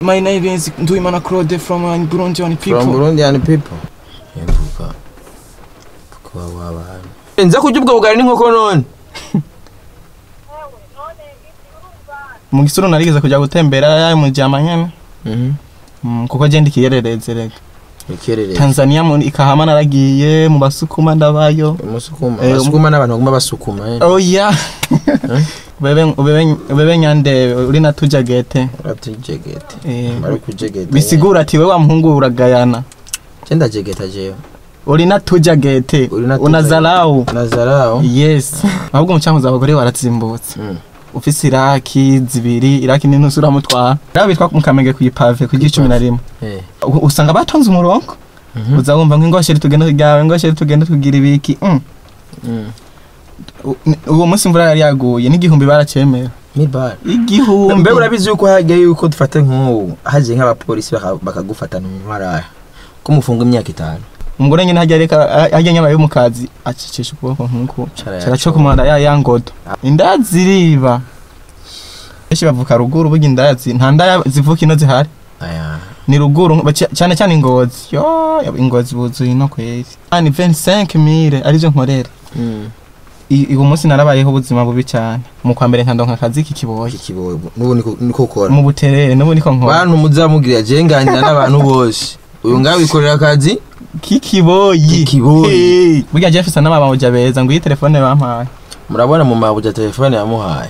My name is Nduimana Claude from uh, Burundian people. from burundian people imvuga kuba wabantu nza kurya ubwo bugari n'inkoko none Mu gisuru narigeze kujya gutembera ya mu jama nyene. Mm, kuko je ndikiyerereze rega. ikerere Tanzania mu ikahama naragiye mu basukuma ndabayo. umusukuma Eh, basukuma n'abantu baguma basukuma eh. Oh yeah. Bebe bebe bebe nyande uri natuja gete. uratujegete Eh, bari kujegeta bisigura ati we wa muhungu uragayana. je ndajegeta jewe Uri natuja gete. Uri natuja Unazarau. nazarao Yes. Ahubwo umucankuza abagore waratsimbutse. Mm. ufise iraki zibiri iraki n'intusi uramutwara rero bitwa mu kamenge kw'ipave ku cumi na rimwe eh U- usanga batonze umurongo Mhm. uza wumva ngo ingoshere tugende ryawe ingoshere tugende tugira ibiki mm. Mm. U- ni- uwo munsi imvura yari yaguye n'igihumbi baracemera mibara igihumbi mbe urabizi yuko hajya yuko dufata nk'ubu haje nk'abapolisi baka- bakagufatana mu maraya ko mufunga imyaka itanu umugore nyine hajya reka hajya nyabaye mu kazi acicisha ukuboko nk'uku Cara cara cyo yaco. kumara ya ya ngodo inda ziriba benshi bavuka ruguru burya indaya zi- nta ndaya zivuka ino zihari aya ni ruguru baca- cyane cyane ingozi yo ingozi buzuye no kweri ani 25 mire arivyo nkorera Mm. I- uwo munsi narabayeho ubuzima bubi cyane mu kwa mbere nkandonka akazi k'ikiboyi iki kibobo n'ubu niko niko ukora mu buterere n'ubu niko nkora bantu muzamubwira je nganira n'abantu bose uyu ngawe wikorera akazi k'ikiboyi K'ikiboyi. Hey. burya je fisa n'amabamuja beza ngo iyi telefone bampaye murabona mu mabuja telefone yamuhaye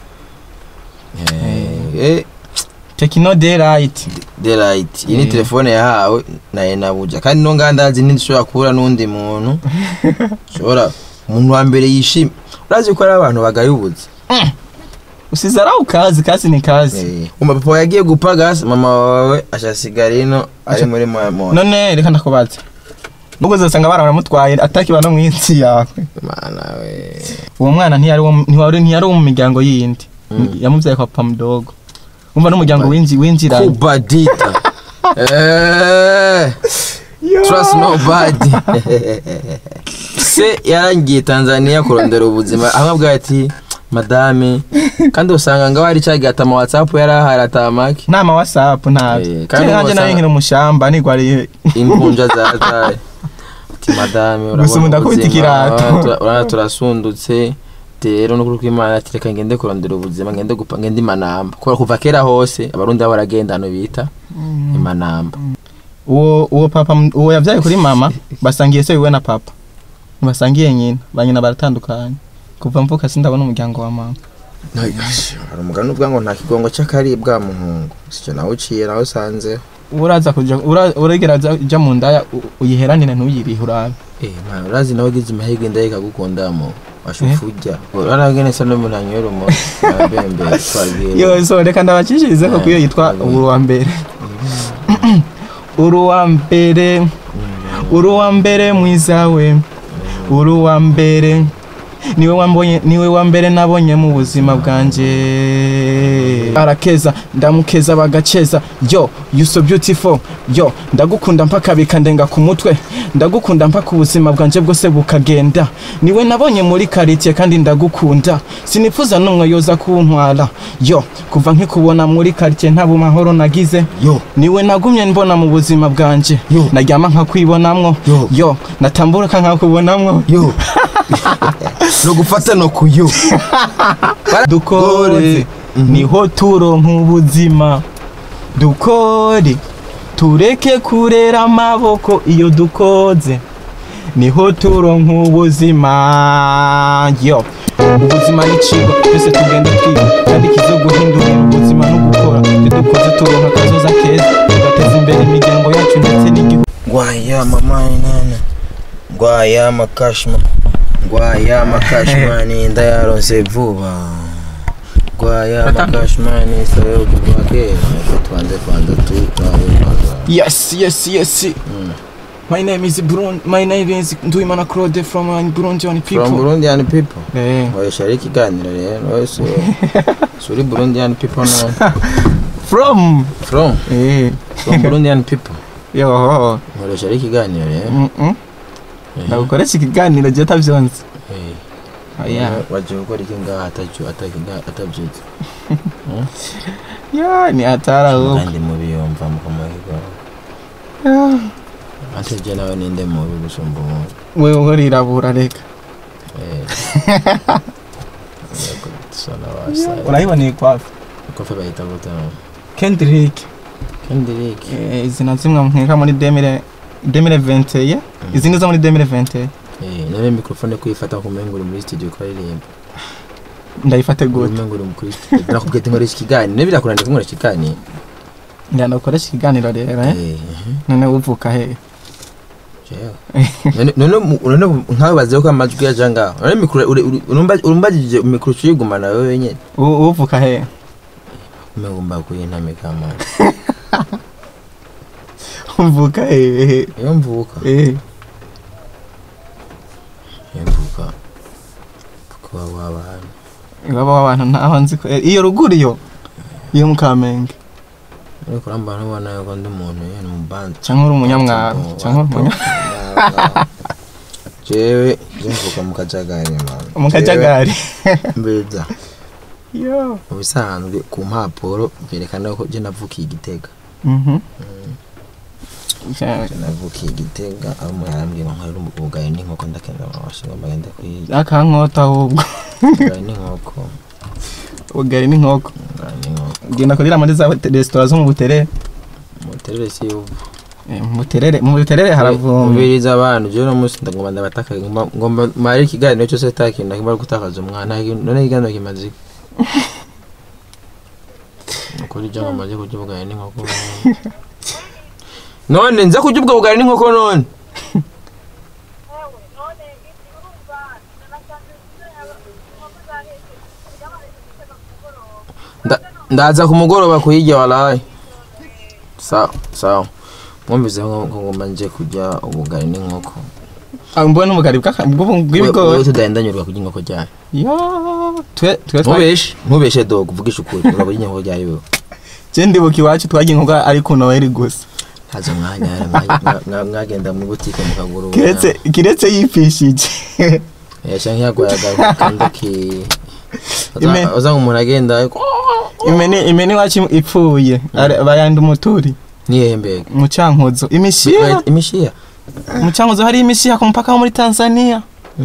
Eh, eh, tekino daylight delight iyi ni Eh. telefone yahawe na enabuja kandi no ngandazi ntishobora kubura n'undi muntu shobora umuntu wa mbere yishimye urazi ko ari abantu bagayubuze usize araho kazi kazi ni kazi Eh, umupapa yagiye gupagasa mama wawe ashasigara ino ari Asha- muri moya none reka ndakubaza nubwo uzasanga baramutwaye atakiba no mw'insi yawe mana we uwo mwana ntiyari uwo- ntiyari ntiyari uwo mu miryango yindi Mm. yamubyaye kwa papa mudogo umva n'umuryango winji winjiranye kubadita Eh, trust nobody se yarangiye tanzania kurondera ubuzima aho abwira ati madame kandi usanga ngo hari cyagiye ata whatsapp yari ahari atamake nama whatsapp ntabyo Eh, kandi kandi nanjye wasanga- nari nkiri umushamba nigwariye imvunja zazaye ati madame Gusa ubu ndakubita ikirato. urabona turasundutse rero no kuri kw'imana ati reka ngende kurondera ubuzima ngende gupa ngende imanamba kubera kuva kera hose abarundi baba baragenda hano bita imanamba uwo uwo papa m- uwo yavyaye kuri mama basangiye se wiwe na papa basangiye nyina ba nyina baratandukanye kuva mvuka sindabona umuryango wa mama hari umugani uvuga ngo nta kigongo cy'akaribwa muhungu sicyo nawe uciye nawe usanze uraza kuja ura- uragera aza- uja mu ndaya u- uyiheranire ntuyirihe urabe eh man urazi nawe ugize amahirwe ndaye kagukunda mo washufu ujya uraragene sa n'umuntu anywera umo abembe twagiye yo so reka ndabacishirize ko kuyo yitwa uru wa mbere uru wa mbere uru wa mbere mwiza we uru wa mbere niwe wambonye niwe wa mbere nabonye mu buzima bwanje arakeza ndamukeza bagaceza yo you so beautiful yo ndagukunda mpaka bikandenga ku mutwe ndagukunda mpaka ubuzima bwanje bwose bukagenda niwe nabonye muri karitiye kandi ndagukunda sinifuza n'umwe yoza kuntwara yo kuva nkikubona muri karitiye nta bumahoro nagize yo niwe nagumye mbona mu buzima bwanje Yo. naryama nkakwibonamwo Yo. yo natamburuka nkakubonamwo yo no gufata no kuyo dukore niho turonka ubuzima dukore tureke kurera amaboko iyo dukoze niho turonka ubuzima yo ubuzima ni ikigo twese tugenda twiga kandi kizoguhindurira ubuzima no gukora ibyo dukoze turonka akazoza keza tugateza imbere imiryango yacu ndetse n'igihugu ngwaya mama nana ngwaya makashma ngwaya makashmani ndayaronse vuba ngwaya makashmani sayo kuva kera twanze kwanza tu twawe yes yes yes my name is Brun my name is Nduimana Claude from uh, Burundian people from Burundian people eh oya ari ikiganiro rero wese suri Burundian people no from from eh from Burundian people yo nkoresha ari ikiganiro rero mm -mm. Eh, nagukoresha ikiganiro je tavyonze eh. oya waje gukora iki ngaha atacyo atabyutse ya ni hatari ahubwo kandi mubiyumva mukamahirwa Ya. atebye nawe ninde mubi gusumba umuntu wewe urirabura reka Eh. Yego, dusa n'abasaza. urayiboneye kwafi kofe bahita gute kendrick kendrick Eh, izi na zimwe nkeka muri demire demire venteye izindi zo muri demire venteye Eh, none mikrofone kuyifata kumenga uri muri studio ukaririmba ndayifate gute umenga uri kuri studio nakubwiye ati nkoresha ikiganiro niba birakunaniye ko nkoresha ikiganiro njyana ukoresha ikiganiro rero eh? Eh, mhm. none uvuka he Jewe. None- none mu- none nkawe baziho ko amajwi yaja ngaho none mikro uri- uri- urumba- urumbagije mikro uyigumana wewe wenyene U- uvuka he umenga umbakuye intamika amana uvuka he iyo mvuka Eh, iyo mvuka kuba waba hano iwabo w'abantu ntaho nzi ko eh, iyo ruguru iyo iyo mu kamenge ariko urambara ubona yuko ndi umuntu yene mu bandi cyangwa uri umunyamwaro cyangwa uri umunya jewe je mvuka mu kajagari mama mu kajagari Jewe mbeza yo mu bisanzwe ku mpapuro byerekana ko je navukiye igitega mhm Ja- je navukiye igitega aho umuntu yarambwiye ngo nkore ubugaye n'inkoko ndakenda amashyi ngo mbagende kwiga akankota ahubwo ubugaye n'inkoko ubugari n'inkoko ubugaye n'inkoko ugenda kurira muri za hote- resitora zo mu buterere muterere si ubu Eh, mu buterere mu buterere haravumbi mubiriza abantu jewe no munsi ndagomba ndabataka ngomba ngomba mari ikiganiro cyose takinda kimara gutakaza umwana none ikiganiro kimaze iki? ukuri je ngomba je kurya ubugari n'inkoko none nza kurya ubwo bugari n'inkoko none Nda- ndaza ku mugoroba kuyirya walayi sawa sawa mwumvise ko ko ngomba nje kurya ubugari n'inkoko Ah, mbona ubugari bw'aka- bw'ubu- wewe bw'ibigori tudahindanyurwa kurya inkoko ryayo yo twe twe twa- ntubeshe ntubeshe dogo uvugishe ukuri urabona kurya inkoko ryayo wewe je ndibuka iwacu twagiye inkoko ari ku noheli gusa ntazo mwanya yari mwa- mwa- mwa- mwagenda mu butike mukagura ubu- kiretse kiretse yipfishije Eh, canke yagwaye agakanda ki Ime- uza umuntu agenda imene imene iwacu ipfuye Are- bayanda umuturi niyembega mu cankuzo imishiha imishiya mu cankuzo hari imishiha ku mupaka wo muri tanzania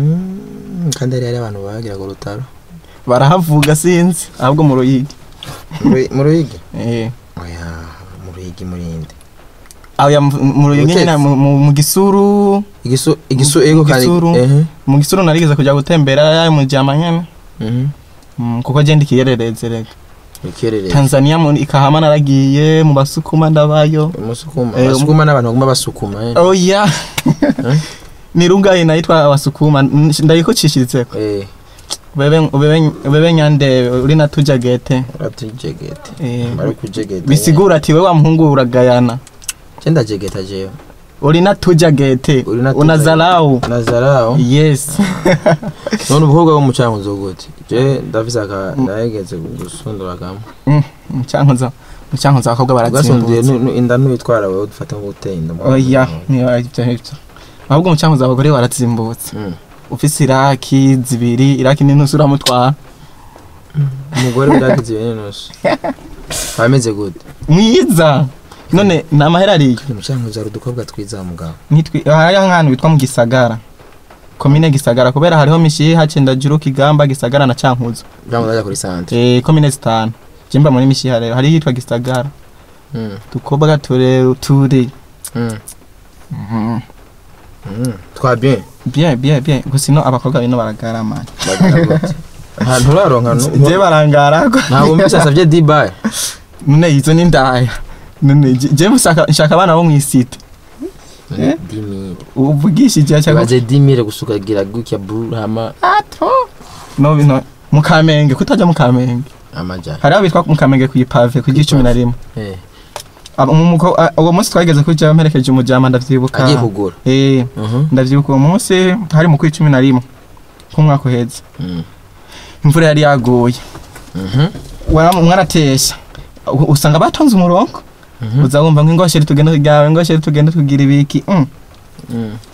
Mm, kandi hari hari abantu bagira ku rutaro barahavuga sinzi ahubwo mu ruyigi Mu- mu ruyigi Eh, oya mu ruyigi murinde aho ya mu- mu ruyigi Ubutetsi. nyine mu- mu mu gisuru igisu igisu Mu- ego mu kandi gisuru. ehe mu gisuru narigeze kujya gutembera mu jama nyene mhm Mm, kuko je ndikiyerereze rega ukerere tanzania mu ikahama naragiye mu basukuma ndabayo umusukuma Eh, basukuma n'abantu baguma basukuma eh oya Eh? ni rungayi nayitwa abasukuma N- ndayikucishirizeko eh ubebe ubebe ubebe nyande uri natuja gete uratujegete Eh, bari kujegeta bisigura ati we wa muhungu uragayana cyenda jegeta jewe uri natuja gete Uri natuja unazarau nazarao yes none ubukobwa bwo mu cankuzo gute je ndafise aka ndahegeze gusundura kamwe Mm, mucankuzo mucankuzo abakobwa ugasundiye baratsimbutse inda ntuyitwara wewe dufata nko gutera inda oya niyo ibyo ngibyo ahubwo mucankuzo abagore baratsimbutse Mm. ufise iraki zibiri iraki n'intusi uramutwara umugore biragize ibintu nusu ameze gute mwiza none ni amahera ariyo mu cankuzo hari udukobwa twiza mugabo nitwi hariho nk'ahantu bitwa mu gisagara komine gisagara kubera hariho mishiha cendajuru kigamba gisagara na cankuzo cankuzo ajya kuri centre eh komine zitanu jemba muri mishiha rero hariho yitwa gisagara Mm. dukobwa ture ture Mm. Mhm. Mm. twa bien bien bien bien gusa ino abakobwa bino baragarama bagira gute ahantu uraronka nu- je barangara ko ntabwo mbese asavye dibaye none izo ni ndaya none je- je mushaka nshaka abana bo mwisite Eh? dimire uvugishije cyangwa baze dimire gusukagira gutya burama ato no bino mu kamenge kutajya mu kamenge amajana hariho bitwa mu kamenge ku ipave ku gicumi na rimwe eh Aba- mu- muko- a- uwo munsi twageze kujya mperekeje umujama ndavyibuka agiye kugura eh Mhm. ndavyibuka uwo munsi hari mu kwicumi na rimwe k'umwaka uheze Mm. imvura yari yaguye Mhm. Wara- mwaratesha U- usanga batonze umurongo Mhm. uza wumva ngo ingosheri tugende ryawe ingosheri tugende tugira ibiki mm. Mm.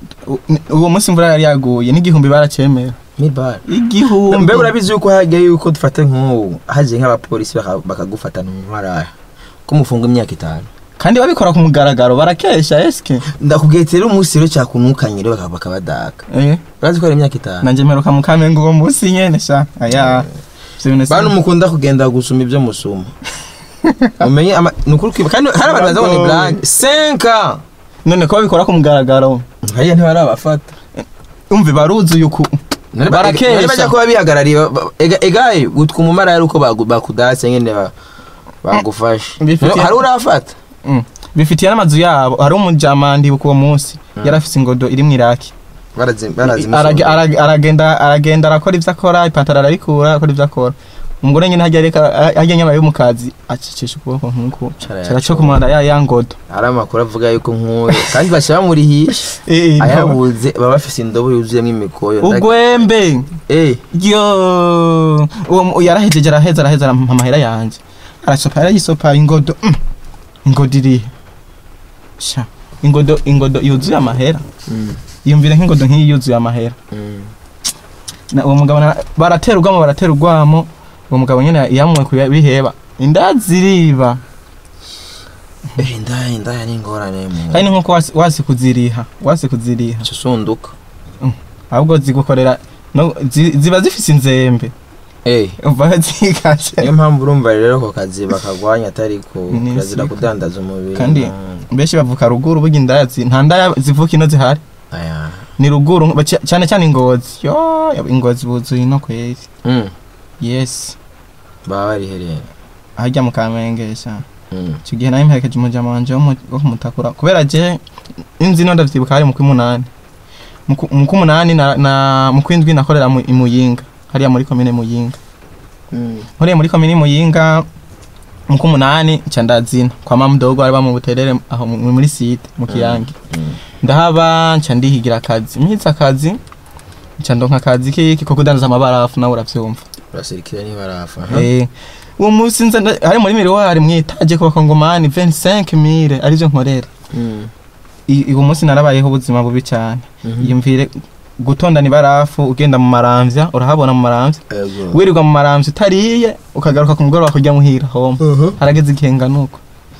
u- uwo munsi imvura yari yaguye n'igihumbi baracemera mibara igihumbi mbe urabizi yuko hagiye yuko dufata nk'ubu hagiye nk'abapolisi baka- bakagufata ntwaraya ko mufunga imyaka itanu kandi babikora ku mugaragaro barakesha eske ndakubwiye rero umunsi rero cyakunukanye rero baka- bakabadaka eh urazi ko ari imyaka itanu nanje mperuka mu kamenge uwo munsi nyene sha aya Ivyo bintu si- bantu mukunda kugenda gusuma ibyo musuma umenye ama- ni ukuri kwiba kandi hari abantu baza ngo ni blague senka none ko babikora ku mugaragaro hariya ntibarabafata umve baruzuye uku bari bajya barakesha kuba bihagarariye ba- ba- ega- egaye gutwa umumara ari uko bagu- bakudase nyine ba- bagufashe Bifitiye- No, hari urafata Mm. bifitiye n'amazu yabo hari umujamandi uwo munsi Mm. yari afise ingodo iri mu iraki barazi barazi Arage- arage- aragenda aragenda arakora ivyo akora ipantaro ararikura akora ivyo akora umugore nyine hajya areka hajya nyama yo mu kazi acicisha ukuboko nk'uku Cara cara yacu. cyo kumara ya ya ngodo hari amakuru avuga yuko nk'uyu kandi bashyira bamurihisha Eh, eh, ayabuze baba bafise indobo yuzuyemo imikoyo ugwembe Eh, yo uwo mu- yarahejeje araheza araheza arampa amahera yanje arasopa arayisopa ingodo mm. ingodo irihe sha ingodo ingodo yuzuye amahera mm, yumvire nk'ingodo nk'iyi yuzuye amahera mm. Na- uwo mugabo na- baratera urwamo baratera urwamo uwo mugabo nyine yamuwe kubiheba inda ziriba Eh, indaya indaya ni ingorane mu kandi ni nkuko wasi- wasi kuziriha wasi kuziriha cyo sunduka ahubwo zigukorera no, zi- ziba zifise inzembe Eh, umva zikaje niyo mpamvu urumva rero ako kazi bakagwanya atari ko Ni kirazira siko. kudandaza umubiri Kandi- Mm. benshi bavuka ruguru burya indaya zi- nta ndaya zivuka ino zihari aya ni ruguru nk- baca- cyane cyane ingozi yo ingozi buzuye no kweri Mm, yes baba barihereye ahajya mu kamengesha Mm, icyo gihe nawe mperekeje umujama wanje wo mu- wo kumutakura kubera je inzi no ndavyibuka hari mu kw'umunani mu ku- mu kw'umunani na, na mu kw'indwi nakorera mu i Muyinga hariya muri komine Muyinga mm, nkoreye muri komine Muyinga mu kw'umunani nca ndazina kwa mamudogo bari mu buterere aho mu- muri site mu kiyange mm. ndahaba nca ndihigira akazi mpize akazi nca ndonka akazi kiki ko kudandaza amabarafu nawe uravyumva urasirikira ntibarafa Eh, uwo munsi nza nda- hari muri miruwari mwitaje ku bakongomani 25000 arivyo nkorera Mm, I- uwo munsi narabayeho ubuzima bubi cyane mhm. yumvire gutondana ibarafu ugenda mu maramvya urahabona mu maramvya Ego. wirirwa mu maramvya utariye ukagaruka ku mugoroba kurya muhira home Mhm. harageze igihe nganuko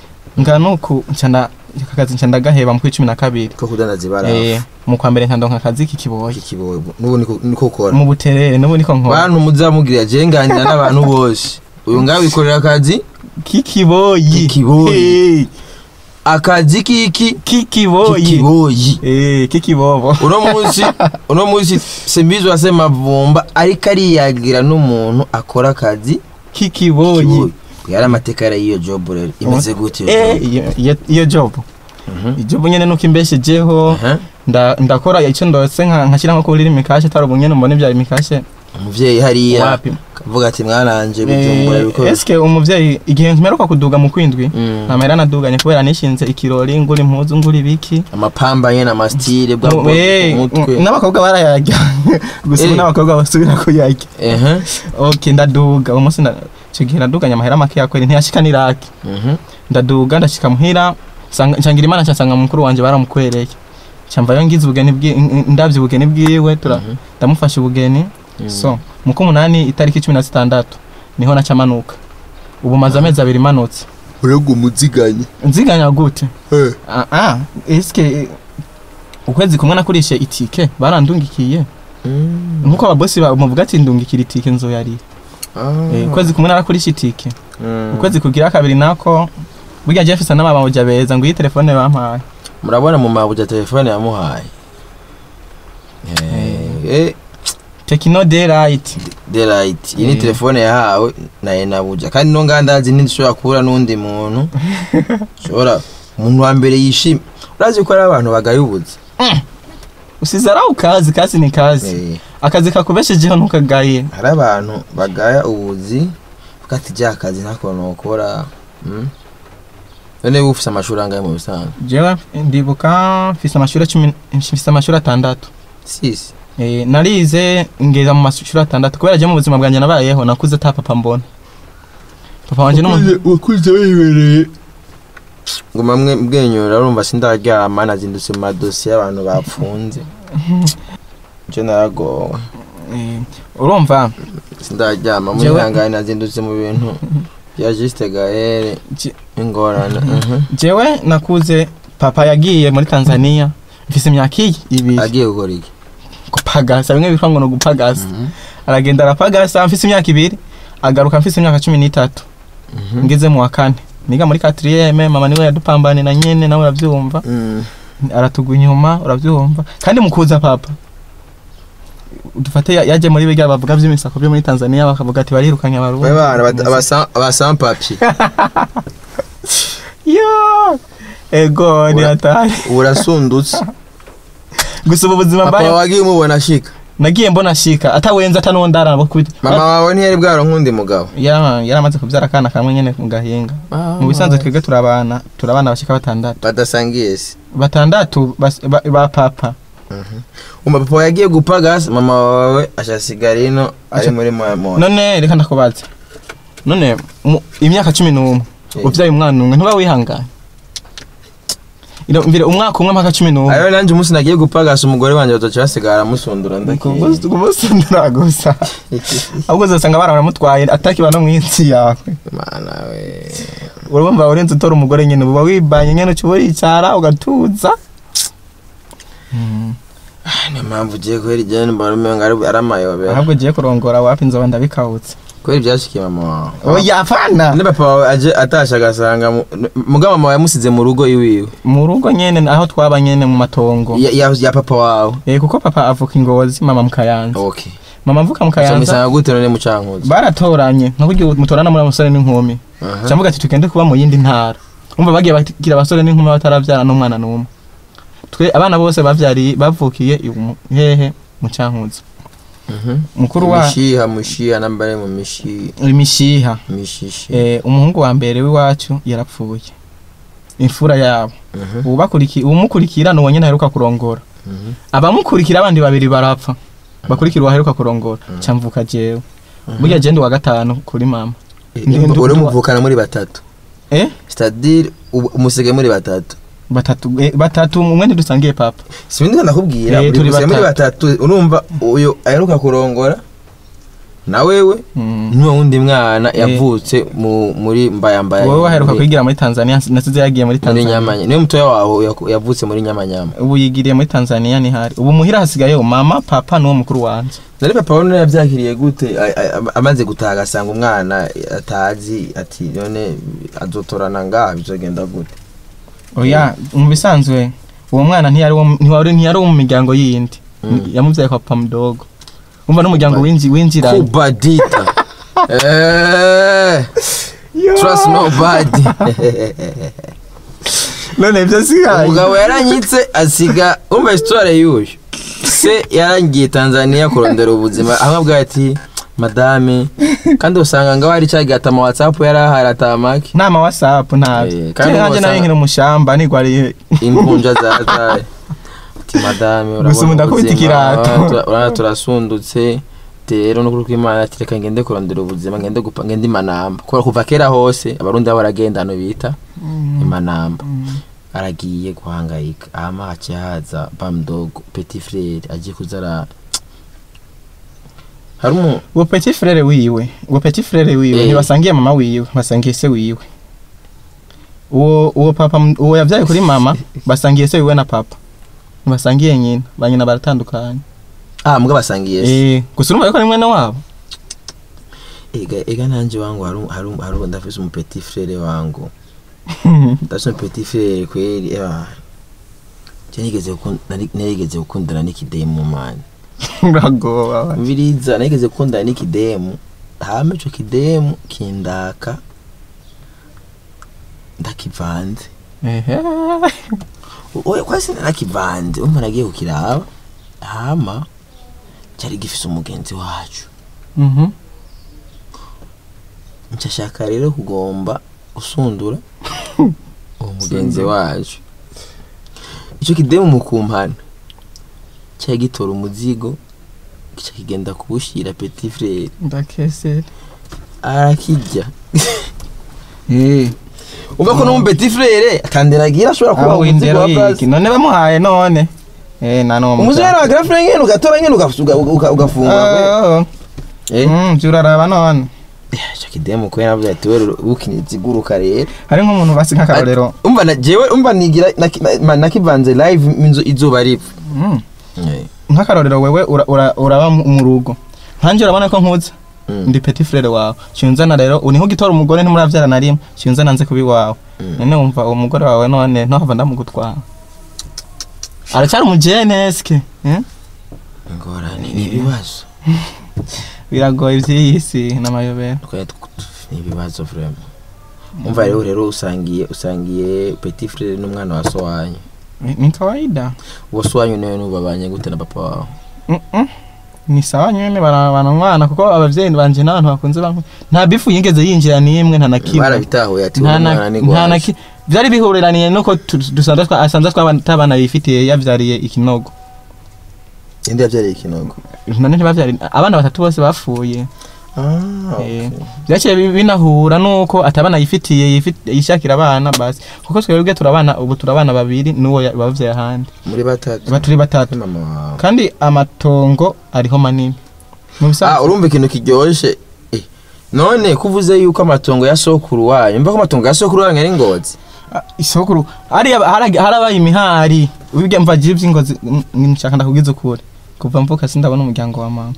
nganuko nca nda aka kazi nca ndagaheba mu kwa cumi na kabiri ko kudandaza Eh, ibarafu mu kwa mbere nkandonka akazi k'ikiboyi ikiboye n'ubu niko niko ukora mu buterere n'ubu niko nkora bantu muzamubwira je nganira n'abantu bose uyu ngawe wikorera akazi k'ikiboyi K'ikiboyi. Eh, akazi kiki k'ikiboyi kikiboyi Eh, k'ikibobo uno munsi uno munsi simbizi wasema vumba ariko ariyagira n'umuntu akora akazi k'ikiboyi kiboyi yari amateka yari iyo job rero imeze gute iyo Eh, job? iyo- iyo- iyo job Mhm. ijobu nyene nuko imbeshejeho Aha. nda- ndakora icyo ndose nka nkashyira nko kuri imikashe atari ubu nyene mbona ibyara imikashe umuvyeyi hariya wapi kavuga ati mwaranje bijumbura Eh, biko eske umuvyeyi igihe mperuka kuduga mu kwindwi Mm. ntamera naduganye kubera nishinze ikirori ngura impuzu ngura ibiki amapamba nyene amastile bwa Mu- eh, mutwe mm, n'abakobwa barayarya gusa ubu Eh. n'abakobwa basubira kuyarya ehe ok ndaduga uwo munsi nda- ico gihe naduganye amahera make yakweri ntiyashika n'iraki mhm ndaduga ndashika muhira nsanga- ncangira imana nsanga mukuru wanje baramukwereye camvayo ngize ubugeni bwi- n- ndavye ubugeni bwiwe tura Mhm. ndamufasha ubugeni Mhm. so mu kumunani itariki cumi na zitandatu niho naca manuka ubu maze amezi abiri manutse urego umuziganye nziganya gute eh ah, ah, eske eh, ukwezi kumwe nakurishe itike barandungikiye Mm. nkuko ababosi bamuvuga ati ndungikira itike nzoyari Ah. eh, ukwezi kumwe narakurisha itike Mm. ukwezi kugira kabiri nako burya je mfise n'amabamuja beza ngo iyi telefone bampaye murabona mu mabuja telefone yamuhaye Eh, eh, tekino daylight delight iyi ni Eh. telefone yahawe na enabuja kandi no ngandazi ntishobora kubura n'undi muntu shobora umuntu wa mbere yishimye urazi ko ari abantu bagayubuze usize ari ukazi kazi ni kazi Eh, akazi kakubeshejeho ntukagaye hari abantu bagaya ubuzi vuga ati rya kazi ntako nokora mm? none uba ufise amashuri angahe mu bisanzwe jewe ndibuka mfise amashuri cumi mfise amashuri atandatu sisi Eh, narize ngeza mu mashuri atandatu kubera je mu buzima bwanjye nabayeho nakuze ata papa mbona papa wanje n'umuntu wakuze wibereye nguma mwe mbwenyura urumva sindaryama nazindutse mu madosiye y'abantu bapfunze icyo naragowe Eh, urumva sindaryama Jewe- mwihangane nazindutse mu bintu bya Juste Gaël Je- ingorane mhm. jewe nakuze papa yagiye muri tanzania mfise imyaka iyi ibiri agiye gukora iki gupagasa bimwe bitwa ngo ni ugupagasa aragenda arapagasa mfise imyaka ibiri agaruka mfise imyaka cumi n'itatu Mhm. ngeze mu wa kane niga muri katiriyeme mama niwe yadupambane na nyene nawe uravyumva Mm. aratugwa inyuma uravyumva kandi mukuza papa dufate ya- yaje muri biga bavuga vy'imisako byo muri tanzania bakavuga ati barirukanye abarundi Mwe bana bata- abasa- abasampapyi yo ego ni Ura- hatari urasundutse gusa ubu buzima papa mbaye wagiye umubona ashika nagiye mbona shika atawenze atanuwo ndarana kubita mama wawe ntiyari bwaronka undi mugabo yara yaramaze kubyara akana kamwe nyene mu gahinga mu bisanzwe twebwe turabana turabana bashika batandatu badasangiye se batandatu bas- ba, ba papa umva papa wawe yagiye gupagasa mama wawe ashasigara ino ari Asha- muri moya none reka ndakubaza none mu- imyaka cumi n'umwe Eh. uvyaye umwana umwe ntuba wihanganye Ino- mvire umwaka umwe mpaka cumi n'umwe ariyo nanjye umunsi nagiye gupagasa umugore wanjye batoca basigara amusundura ndakiye kumusundura gusa ahubwo uzosanga abana baramutwaye atakiba no mw'isi yawe mana we urumva urenze utora umugore nyene uba wibanye nyene uca uricara ugatuza niyo mpamvu ugiye kubera igenda mbona umenga ari ari amayobera ahubwo ugiye kurongora wapi nzoba ndabikawutse kubera ibyashikiye mama wawe oya apana ne papa wawe aje atashe agasanga mu- mugabo mama wawe yamusize mu rugo iwiwe mu rugo nyene aho twaba nyene mu matongo ya, ya, ya papa wawe eh kuko papa avuka ingozi mama mu kayanza okay mama avuka mu kayanza musanga gute none mucankuzi baratoranye nka buryo mutorana muri abasore n'inkumi Aha. cavuga ati tugende kuba mu yindi ntara umva bagiye bagira abasore n'inkumi bataravyara n'umwana n'umwe twe abana bose bavyariye bavukiye iwu- hehe mu cankuzi Mhm. mukuru wa mishiha mushiha nambare mu mishi imishiha mishishi eh, umuhungu wa mbere w'iwacu yarapfuye imfura yabo Mhm. ubakuriki umukurikira nuwo nyene aheruka kurongora Mhm. abamukurikira abandi babiri barapfa bakurikira uwaheruka kurongora camvuka jewe burya je ndi wa gatanu kuri mama Ndi- ndi- uri ndi- muvukana muri batatu eh c'est-à-dire ubu- umusigaye muri batatu batatu eh, batatu umwe ntidusangiye papa sibindi ndakubwira Eh, uri turi musigaye muri batatu. batatu urumva uyu aheruka kurongora na wewe Mm. n'uwo wundi mwana yavutse mu muri mbaya mbaya wowe waheruka muri- kwigira muri tanzania nasize yagiye muri muri tanzania nyamanya niwe mutoya wawe yaku- yavutse muri nyamanyama ubu yigiriye muri tanzania nihari ubu muhira hasigayeho mama papa n'uwo mukuru wanje nari papa we yabyakiriye gute A- a- amaze gutaha agasanga umwana atazi ati none azotorana ngaha bizogenda gute oya mu bisanzwe uwo mwana ntiyari wo- ntiwari ntiyari wo mu miryango yindi Mm. yamubyaye kwa papa mudogo umva n'umuryango winji winjiranye kubadita Eh, trust nobody none ibyo sigaye umugabo yaranyitse asiga umva histoire y'uyu se yarangiye tanzania kurondera ubuzima aho abwira ati madame kandi usanga ngaho hari cyagiye atama whatsapp yari ahari atamaki nta ma whatsapp ntabyo Eh, kandi kandi nanjye wasanga- nayo nkiri umushamba nigwariye impunja zataye ati madame Gusa ubu ndakubita ubuzima, ikirato." urabona tura- urabona turasundutse rero n'ukuri kw'imana ati reka ngende kurondera ubuzima ngende gupa ngende imanamba kubera kuva kera hose abarundi baba baragenda hano bita imanamba aragiye guhangayika hama haciye haza bamdogo petit frere agiye kuza ara hari umu uwo petit frere wiwe uwo petit frere wiwe Eh. ntibasangiye mama wiwe basangiye se wiwe uwo uwo papa m- uwo yabyaye kuri mama basangiye se wiwe na papa ntibasangiye nyina ba nyina baratandukanye ah mbwa basangiye se eh gusa urumva yuko ari mwene wabo ega ega nanje wangu hari hari hari ndafise umu petit frere wangu ndafise umu petit frere kweli eba je nigeze gukunda nari- narigeze gukundana n'ikidemu mani uragoba mviriza narigeze gukundana n'ikidemu hama ico kidemu kindaka ndakivanze ehe oya kwasi narakivanze umva nagiye kukiraba hama cyari gifise umugenzi wacu mhm nshashaka rero kugomba gusundura uwo mugenzi wacu icyo kidemu mu kumpana cyari gitora umuzigo gica kigenda kuwushyira petit frere ndakese arakijya eh umva ko no mu petit frere atanderagira ashobora kuba aho umuzigo indero wa yiki basi none bamuhaye none eh na no umuzero wa grand frere nyene ugatora nyene ugafuga uga- ugafungura eh mm byuraraba none cyo kidemu ko yaravuze ati wewe ukinyiza iguruka rero hari nk'umuntu basi nk'akarorero umva na jewe umva nigira naki- na- nakivanze live inzu izuba ripfa Mm. Eh, nk'akarorero wewe ura- ura- uraba mu mu rugo nkanje urabona ko nkuze mm. ndi petit frere wawe cyunzana rero uniho gitora umugore ntimuravyara na rimwe cyunzana nze kubi wawe Mm. none wumva uwo mugore wawe none ntohava ndamugutwara aracyari umujene eske eh? ingorane ni ibibazo biragoye ivy'iyi si n'amayobera Twari tw- ni ibibazo vraiment umva rero rero usangiye usangiye petit frere n'umwana wa so wanyu Ni- ni kawaida uwo so wanyu nawe nubabanye gute na papa wawe Mm-mm. ni sawa nyene barabana umwana kuko abavyeyi banje n'abantu bakunze banku nta bifu yigeze yinjira n'imwe nta na kimwe barabitahuye ati nta uwo na mwana ni nta na gwaje ki vyari bihureraniye nuko tu- dusanzwe twa- asanzwe twabana bifitiye yavyariye ikinogo indi yavyariye ikinogo none ntibavyari abana batatu bose bapfuye ah Eh, okay. vyaciye bi- binahura nuko atabana yifitiye yifit- yishakira abana basi kuko twebwe turabana ubu turabana babiri n'uwo ya- bavyaye ahandi muri batatu ba turi batatu mama wawe kandi amatongo ariho manini mu ah bisanzwe urumva ikintu kiryoshe eh, none kuvuze yuko amatongo ya sokuru wanyu mva ko amatongo ya sokuru wanyu ari ngozi Ah, isokuru hariya harag- harabaye imihari ubibwe mva gira ivy'ingozi mm, nshaka ndakugiza ukuri kuva mvuka sindabona umuryango wa mama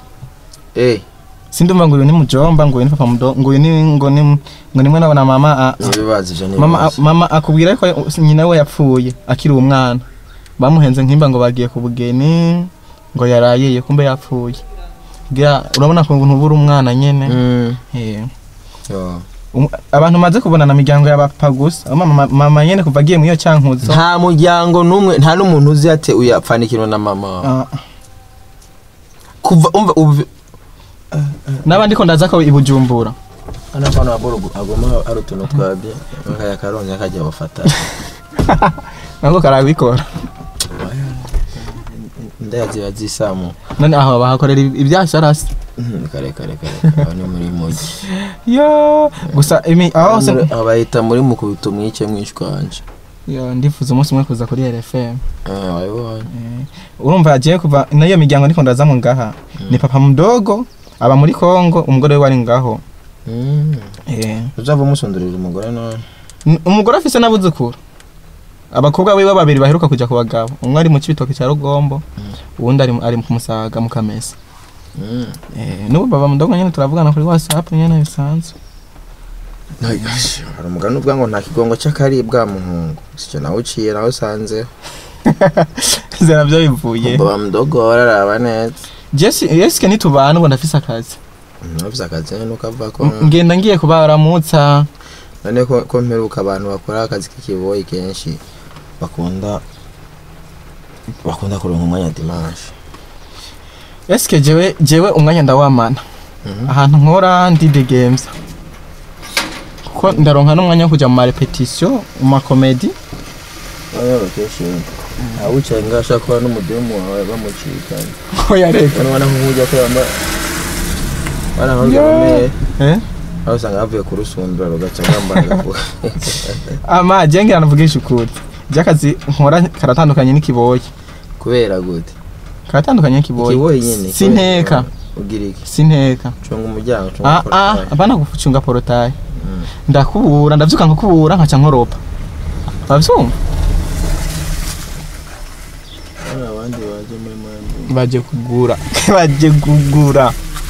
eh sindumva ngo uyu ni mujomba ngo uyu ni papa mudo ngo uyu ni ngo ni ngo nimwe nabona mama ah, ni ibibazo ivyo ni mama ibibazo. mama akubwira ko nyina we yapfuye akiri umwana bamuhenze nkimba ngo bagiye ku bugeni ngo yarayiye kumbe yapfuye Gira- urabona ko ntubura umwana nyene Mm, Eh, yo. um- abantu maze kubonana miryango y'abapfa gusa mama, mama nyene kuva agiye muri iyo cankuzo nta muryango n'umwe nta n'umuntu uzi ate uyapfanikirwa na mama wawe. ah, kuva umva ubu n'abandi ko ndaza ko ibujumbura hano hano haborogo agomba hari utuntu twabye nkaya karonye akajya bafata nabwo karabikora ndayazi bazisamu none aho bahakorera ibyasharasi kare kare kare aho ni muri mugi yo gusa imi aho hose aho bahita muri mukubito mwice mwishwanje yo ndifuza umunsi umwe kuza kuri RFM Ah, wabibonye Eh, urumva agiye kuva nayo miryango ndiko ndazamwe ngaha ni papa mudogo aba muri Kongo umugore we wari ngaho Mm. eh uzava umusundurira umugore none n- umugore afise n'abuzukuru abakobwa biwe babiri baheruka kuja ku bagabo umwe ari mu cibitoke cya Rugombo uwundi ari mu- ari ku Musaga mu Kamesa Mm. eh n'ubu baba mudogo nyene turavugana kuri WhatsApp nyene bisanzwe Ay, gosh, hari umugani uvuga ngo nta kigongo cy'akaribwa muhungu sicyo nawe uciye nawe usanze zera byo bivuye baba mudogo wararaba neza Jesse Yeske nitubana ubu ndafise akazi navuze akazi nyine nuko avuga ko M- ngenda ngiye kubaramutsa none ko ko mperuka abantu bakora akazi k'ikiboyi kenshi bakunda bakunda kuronka umwanya dimanche Eske jewe jewe umwanya ndawamana Mhm. ahantu nkora ndide games kuko ndaronka n'umwanya wo kuja mu marepetition mu makomedi Oya kenshi awicaye ngaho ashaka kuba n'umudemu wawe bamucikanye oya reka hano ubona nk'ujya ko yamba bana nkange Yo. bameye eh aho usanga bavuye ku rusundura rugaca ngambara agafuka ama jengira navugisha ukuri byakazi nkora karatandukanye n'ikiboyi kubera gute karatandukanye n'ikiboyi ikiboyi nyine sinteka ugira iki sinteka cunga umuryango cunga ah ah portail. abana gucunga porotaye Mm. ndakubura ndavyuka nkakubura nkaca nkoropa bavyumva Hano abandi baje muri mandi baje kugura baje kugura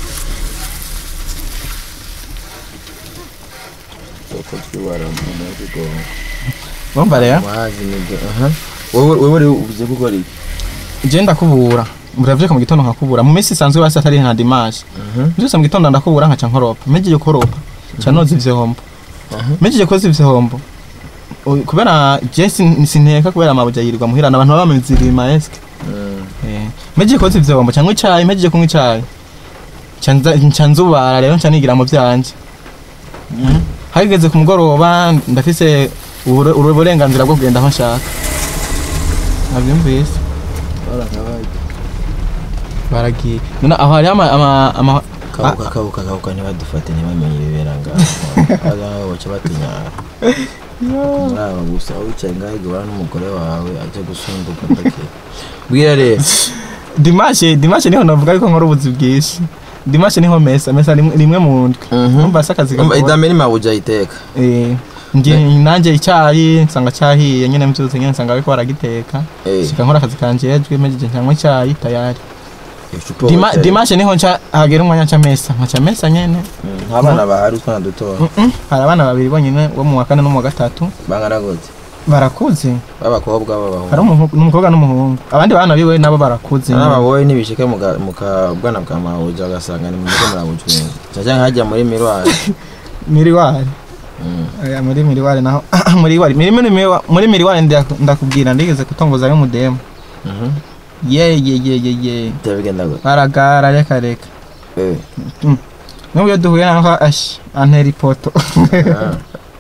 soko twibara mu mugongo urumva rero wazi nibyo aha wowe wowe rero uvuze gukora iki je ndakubura muravyuka mu gitondo nkakubura mu minsi isanzwe basi atari nta dimanche Mhm. mvyutse mu gitondo ndakubura nkaca nkoropa mejeje koropa ca noza ivyombo Aha. mejeje koza ivyombo u- kubera je sin- sinteka kubera amabuja yirirwa muhira abantu baba bamizirima eske Mm. Eh, mejeje koza ivyombo ca nywa icayi mejeje kunywa icayi ca nza- nca nzubara rero nca nigira mu vyanje hageze ku mugoroba ndafise ubure- ubure- uburenganzira bwo kugenda aho nshaka navyumvise barakabaye baragiye none aho hariho ama- ama- ama- kabuka kabuka kabuka ntibadufate ntibamenye ibibera ngaho abaganga baca batunyara muri aba gusa wicaye ngaho igabana n'umugore wawe ajya gusunduka ndake bwira rero dimashe dimashe niho navuga ariko nkora ubuzi bwinshi dimashe niho mesa mesa rimwe rimwe mu ndwi umva se akazi Umva, gakora idame ni mabuja ayiteka Eh, nge nanjye icyayi nsanga cyahiye nyine mbyutse nyine nsanga bariko baragiteka Eh, shika nkora akazi kanjejwe mejeje nkanywa icyayi tayari icupa Dima, wicaye. dimashe niho nca hagera umwanya nca mesa nkaca mesa nyene Mm, nta bana bahari utwana dutoya Mm-mm. hari abana babiri bonyine wo mu wa kane no mu wa gatatu bangana gute barakuze b'abakobwa hari b'abahungu umuhu- n'umukobwa n'umuhungu abandi bana biwe nabo barakuze n'aba wowe nibishike mu ga- mu kabwana bwa mabuja ugasanga ni muriko murabujwenga caca nkajya muri mirwari miriwari Mm. Aya, muri miriwari naho miriwari muri muri miriwa- muri miriwari ndaku- ndakubwira ndigeze kutongoza y'umudemu Mhm. ye ye ye ye ye byabigenda gute baragara reka reka Eh, n'ubu iyo duhuye naho ashi antera ipoto ah.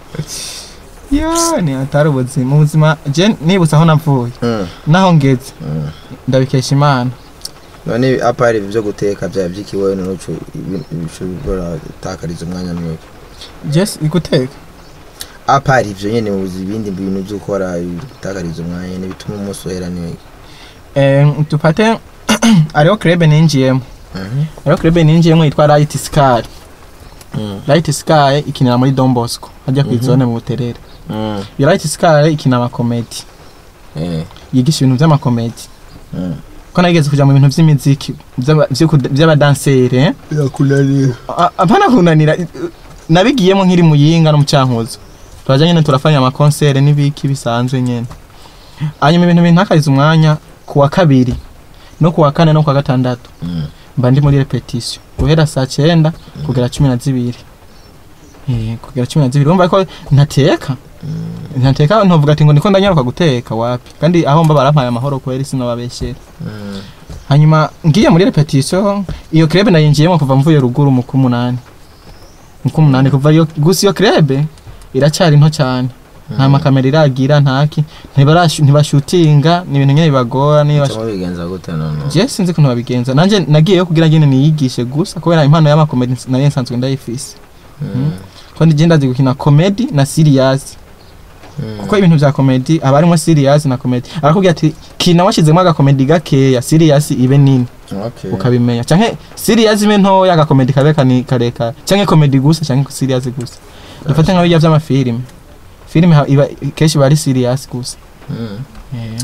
yo ni atari ubuzima ubuzima je nibutse aho navuye Mm, naho ngeze mm. ndabikesha imana none apari ibyo guteka byaba byikiwe n'uco bishobora gutakariza umwanya mwinshi jesi guteka apari ibyo nyine mu buzima ibindi bintu byo gukora gutakariza umwanya nyine bituma umunsi uhera neza Eh, dufate hariho krebe ninjiyemo Mhm. hariho krebe ninjiyemo yitwa Light Sky Mm, Light Sky ikinira muri Don Bosco hajya ku Mhm. izone mu buterere mm, iyo Light Sky ikina amakomedi eh, yigisha ibintu by'amakomedi mm. ko nageze kuja mu bintu by'imiziki by'aba- vyo kuda- by'abadanseri eh? A- apana kunanira i- i- nabigiyemo nkiri muyinga no mu cankuzo turaja nyene turafanya amakonsere n'ibiki bisanzwe nyene hanyuma ibintu bintakariza umwanya ku wa kabiri no ku wa kane no ku wa gatandatu Mm. mba ndi muri repetition guhera saa cyenda kugera cumi na zibiri Eh, kugera cumi na zibiri urumva ko ntateka Mm. ntateka ntuvuga ati ngo niko ndanyaruka guteka wapi kandi aho mba barampaye amahoro kubera isi nababeshyera Mm. hanyuma ngiye muri repetition iyo club nayinjiyemo kuva mvuye ruguru mu kumunani mu kumunani kuva iyo gusa iyo club iracyari nto cyane nta makamera iragira ntaki ntibarash- ntibashutinga ni ibintu nyine bibagora niba Muca mubigenza gute none je sinzi ukuntu babigenza nanjye nagiyeyo kugira ngene niyigishe gusa kubera impano y'amakomedi nari nsanzwe ndayifise Mm. ko ndi ndazi gukina comedy na serious Mm. kuko ibintu vya comedy aba harimo serious na comedy arakubwira ati kina washizemo agakomedi gakeya serious ibe nini Okay. ukabimenya canke serious ibe ntoya agakomedi kabe kani kareka canke comedy gusa canke serious gusa dufate nka bijya vy'amafilime filime ha- iba kenshi bari serious gusa Mm. Eh.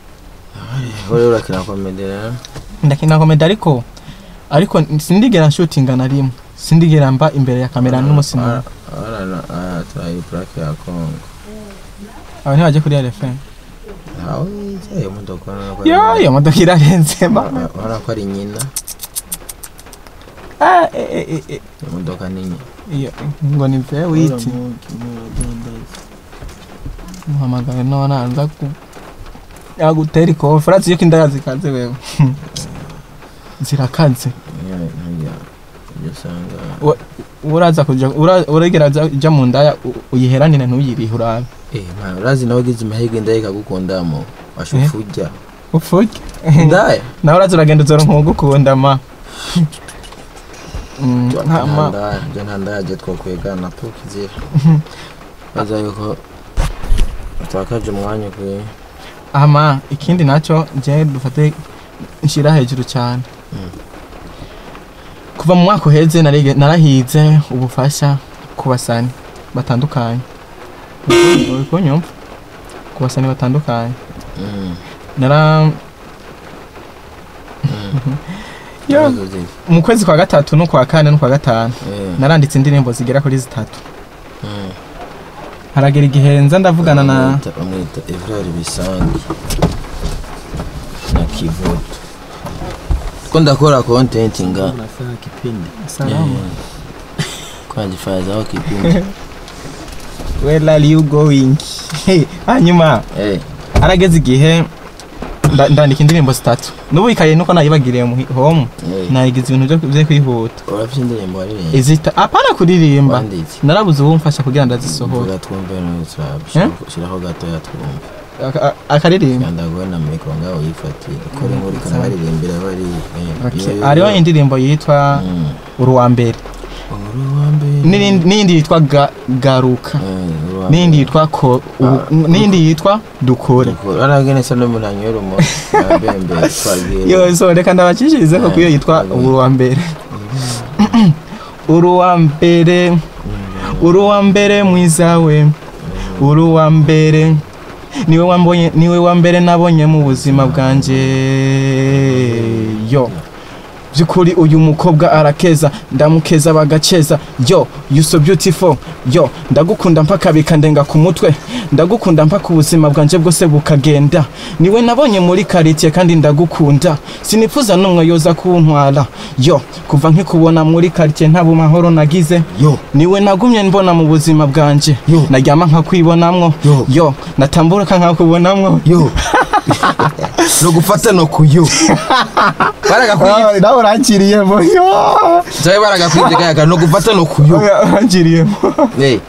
Wowe urakina komedi rero ndakina komedi ariko ariko sindigera nshutinga na rimwe sindigera mba imbere ya kamera n'umusi n'umwe Arana aya turayi plaque ya Kongo. aba ntibaje kuri RFM Aho yicaye imodoka urabona ko ari- yo iyo modoka irarenze mba urabona ko ari nyina Ah, eh, eh, eh, eh. imodoka nini iyo ngo ni mve witi muhamagaye none anza ku yagutera ikofi urazi yuko indaya zikaze wewe zirakaze ntujya ujya usanga uraza kuja ura- uragera aza- uja mu ndaya u- uyiheranire ntuyirihe urabe eh man urazi nawe ugize amahirwe ndaya ikagukundamo washufa ujya upfuke ndaya nawe uraza uragenda uzoronka uwugukunda ma Mm, nta nta ma- ndaya njye nta ndaya njye twakwigana puki zira baza yuko utakaje umwanya ukwiye ama ikindi nacyo je dufate nshira hejuru cyane Mm. kuva mu mwaka uheze narige- narahize ubufasha ku basani batandukanye uri kunyumva ku basani batandukanye Mm. nara Mm. yo Ibibazo ziri. mu kwezi kwa gatatu no kwa kane no kwa gatanu Eh. naranditse indirimbo zigera kuri zitatu Mm. haragera igihe nza ndavugana na Bamwita- bamwita Evrard Bisangi na Kivuto ko ndakora content nga Unafanya kipindi salamu kwanjifazaho kipindi where are you going hanyuma eh harageze igihe nda- ndandika indirimbo zitatu n'ubu ikaye nuko nayibagiriye mu home eh nayigize ibintu byo- byo kwihuta urafite indirimbo waririmba izita apana kuririmba wanditse narabuze uwo mfasha kugira ngo ndazisohore vuga twumve no Eh? shiraho gatoya twumve aka- aka- akaririmba ndaguwe na mikoro ngaho yifatiye ikora inkuru ikanabaririmbira bari eh, Okay. iyo- hariho indirimbo yitwa Mm. uri uwa mbere Uri uwa mbere. n'irindi n'iyindi yitwa Ga- garuka Eh, uri uwa n'iyindi mbere. yitwa ko u- n'iyindi yitwa dukore aragene sa n'umuntu anywera umuntu abembe twagiye yo so reka ndabacishirize ko kuyo yitwa uri uwa mbere uri uwa mbere uri uwa mbere mwiza we uri uwa mbere niwe wambonye niwe wa mbere nabonye mu buzima bwanjye yo by'ukuri uyu mukobwa arakeza ndamukeza bagakeza yo you so beautiful yo ndagukunda mpaka bikandenga ku mutwe ndagukunda mpaka ubuzima bwanjye bwose bukagenda niwe nabonye muri karitsiye kandi ndagukunda sinifuza n'umwe yoza kuntwara yo kuva nkikubona muri karitsiye nta bumahoro nagize yo niwe nagumye mbona mu buzima bwanjye Yo. naryama nkakwibonamwo Yo. yo natambuka nkakubonamwo yo no gufata no kuyo baragakwibye nawe urangiriyemo yo zawe baragakwibye kayaga no gufata no kuyo urangiriyemo eh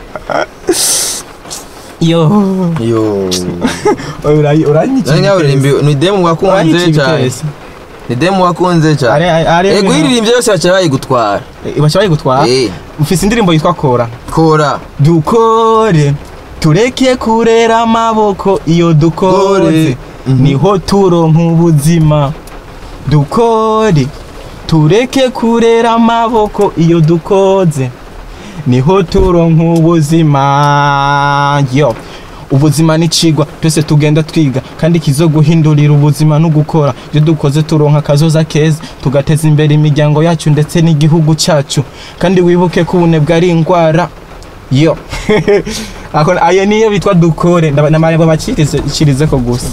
yo yo Ura- uranyikira nani ngaho uririmbi ni demu wakunze uranyikira cyane ibitesi. ni demu wakunze Ari- cyane ari- ari- ego iririmbye yose bacha bayigutwara Eh, baca bayigutwara eh ufise indirimbo yitwa kora kora dukore tureke kurera amaboko iyo dukoze Dukore. Mhm. niho turonka ubuzima dukore tureke kurera amaboko iyo dukoze niho turonka ubuzima yo ubuzima ni cigwa twese tugenda twiga kandi kizoguhindurira ubuzima no gukora ibyo dukoze turonka akazoza keza tugateza imbere imiryango yacu ndetse n'igihugu cyacu kandi wibuke ko ubunebwe ari indwara yo Ako- ayo niyo bitwa dukore ndaba- namaye ngo bacirize ko gusa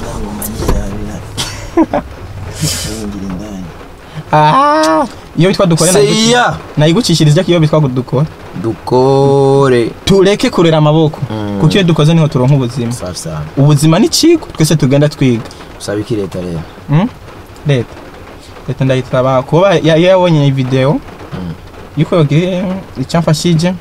Ah, iyo bitwa dukore seya nayigucishiriza ko iyo bitwa dukore dukore tureke kurera amaboko Mm. kuko iyo dukoze niho turonka ubuzima safi sana ubuzima ni kigo twese tugenda twiga usaba iki leta rero Mm? leta leta ndayitaba kuba ya- yabonye iyi video Mm. yuko yogire icyamfashije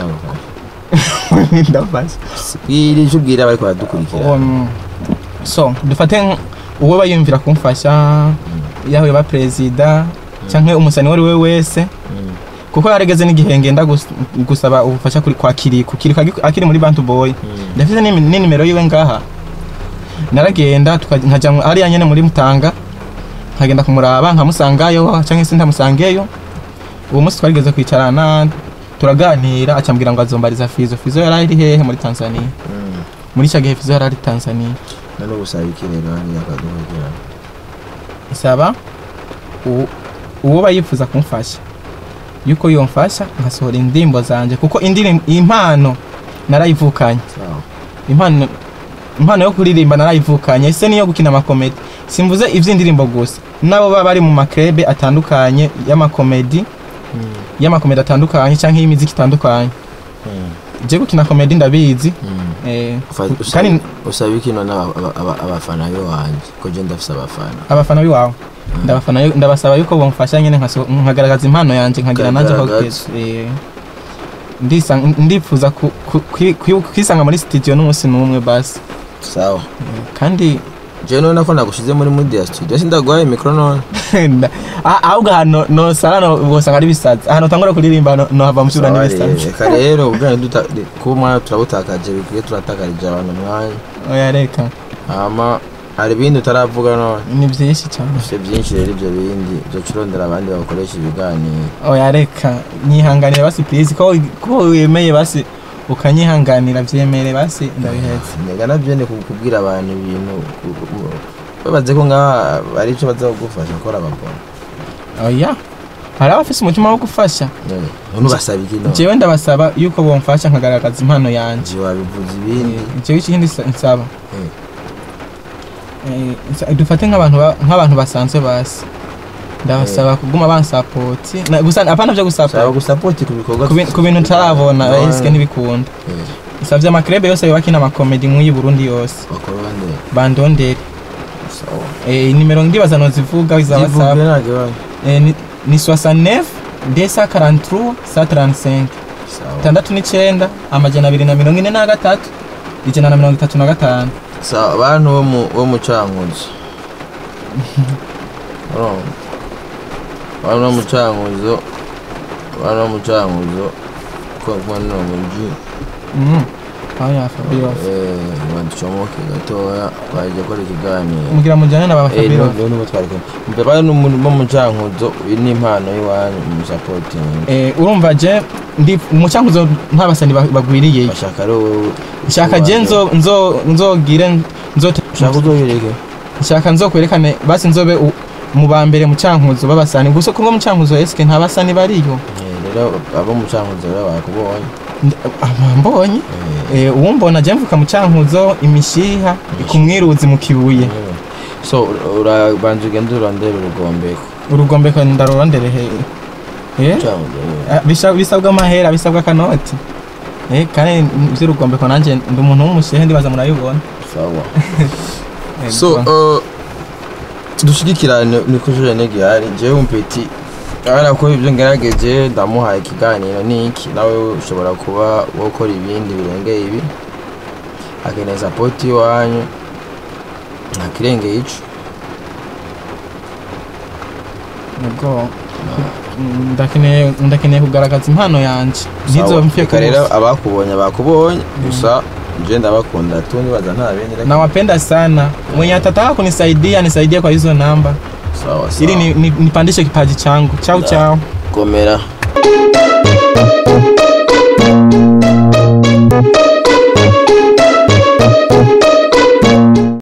ndagufasha ndafashe bwira icyo ubwira abari baradukurikira Um, so dufate nk- uwo bayumvira kumfasha yahuye ba perezida cyangwa umusani uwo ari we wese Mm. kuko yarageze n'igihe ngenda gus- gusaba ubufasha kuri kwa kiriko kiriko agi- akiri muri bantu boy Mm. ndafite n'imi- n'inimero yiwe ngaha naragenda tuka- nkajya mu- hariya nyene muri mutanga nkagenda kumuraba nkamusangayo cyangwa se ntamusangeyo uwo munsi twarigeze kwicarana turaganira acambwira ngo azombariza fizo fizo yari ari hehe muri tanzania Mm. muri icyo gihe fizo yari ari tanzania none gusaba iki rero hariya akadukurikira nsaba u- uwo bayifuza kumfasha yuko yomfasha nkasohora indirimbo zanje kuko indirim- impano narayivukanye sawa impano impano yo kuririmba narayivukanye ese niyo gukina amakomedi simvuze iby'indirimbo gusa nabo baba bari mu makrebe atandukanye y'amakomedi Mm. y'amakomedi atandukanye cyangwa y'imiziki itandukanye Mm. je gukina komedi ndabizi Mm. eh, Ufa- usaba- kandi usaba iki none aba- aba- aba- abafana be wanjye ko je ndafise abafana abafana biwawe ndabafana yu- ndabasaba yuko bomfasha nyine nkaso- nkagaragaza impano yanjye nkagira nanjye aho Ukagaragaza. kugeza. Eh, ndisa- ndifuza ku- ku- kwi- kwi- kwisanga muri studio n'umunsi n'umwe basi sawa kandi je none ko nagushize muri media studio sindaguhaye mikoro none nda- ah- ahubwo ahantu nosara no- wosanga ari bisazi ahantu utangura kuririmba no- nohava musubira Sawa n'ibisazi rero, reka rero ubwanyu duta- kuba umwanya turabutakaje bikwiye turatakarije abantu umwanya oya reka hama hari ibindi utaravuga none ni byinshi cyane ufite byinshi rero ibyo bindi uzoca urondera abandi bakoresha ibiganiro oya reka nyihanganira basi please ko ko wemeye basi ukanyihanganira byemere basi ndabihetse nega nabyo ni kubwira abantu ibintu ku- ku- babaze ko ngaha ari icyo baza kugufasha kora babona oya hari abafise umutima wo gufasha none ubasaba iki none jewe ndabasaba yuko bomfasha nkagaragaza impano yanjye nje wabivuze ibindi jewe ikindi sa- nsaba Eh. Eh, nsa- dufate nk'abantu ba- nk'abantu basanzwe basi ndabasaba kuguma bansapoti Na- gusa apana byo saba gusapota gusapoti ku bikorwa ku bin- ku bintu ntarabona No. esike ntibikunda Eh, isabye amakrebe yose yubakina amakomedi nk'uyi burundi yose bakora bande bandondere sawa Eh, nimero ndibaza nozivuga za zivuge whatsapp ntabwo ibanye Eh, ni- ni 69 243 135 sawa tandatu n'icyenda amajana abiri na mirongo ine na gatatu ijana na mirongo itatu na gatanu sa abantu bo mu bo mu cankuzo urumva abantu bo mu cankuzo abantu bo mu cankuzo ko mbona no muji Mm. Aya Fabio. eh baducomoke gatoya twaje gukora ikiganiro Mugira mujyane na ba eh Fabio. niho niho twari kumwe mbere bari n'umuntu bo mu cankuzo iyi ni impano y'iwanyu mu supporting Eh urumva je ndi umucankuzo ntabasani ba- bagwiriye. bashaka ari wowe Shaka je nzo nzo nzogire nzo ushaka uzobereke shaka nzokwerekane basi nzobe u- mu ba mbere mu cankuzo babasani gusa kuko mu cankuzo eske ntabasani bariyo. Eh, rero abo mu cankuzo rero bakubonye Ndi- ah, mbonye Eh, Eh, uwumbona je mvuka mu cankuzo imishiha ikumwiruzi mu kibuye so urabanza ugenda urondera urugombeko urugombeko ndarurondere he eh Cankuzo, eh. Ah, bisha- bisabwa amahera bisabwa akanoti eh kandi vy'urugombeko nanje ndi umuntu w'umushehe ndibaza murabibona sawa Eh, so uh, dushigikirane niko jene gihari jewe umpeti ara ko ibyo ngerageje ndamuhaye ikiganiro niki nawe ushobora kuba wokora ibindi birengeye ibi akeneye support iwanyu ntakirengeye ico nubwo mm, ndakeneye ndakeneye kugaragaza impano yanje ntizo mfye Reka rero abakubonye bakubonye gusa je ndabakunda tu nibaza nta bindi reka. nawapenda sana mwenye atataka kunisaidia nisaidie kwa hizo namba sawa sawa ili ni- ni- nipandishe kipaji changu chao Da. chao komera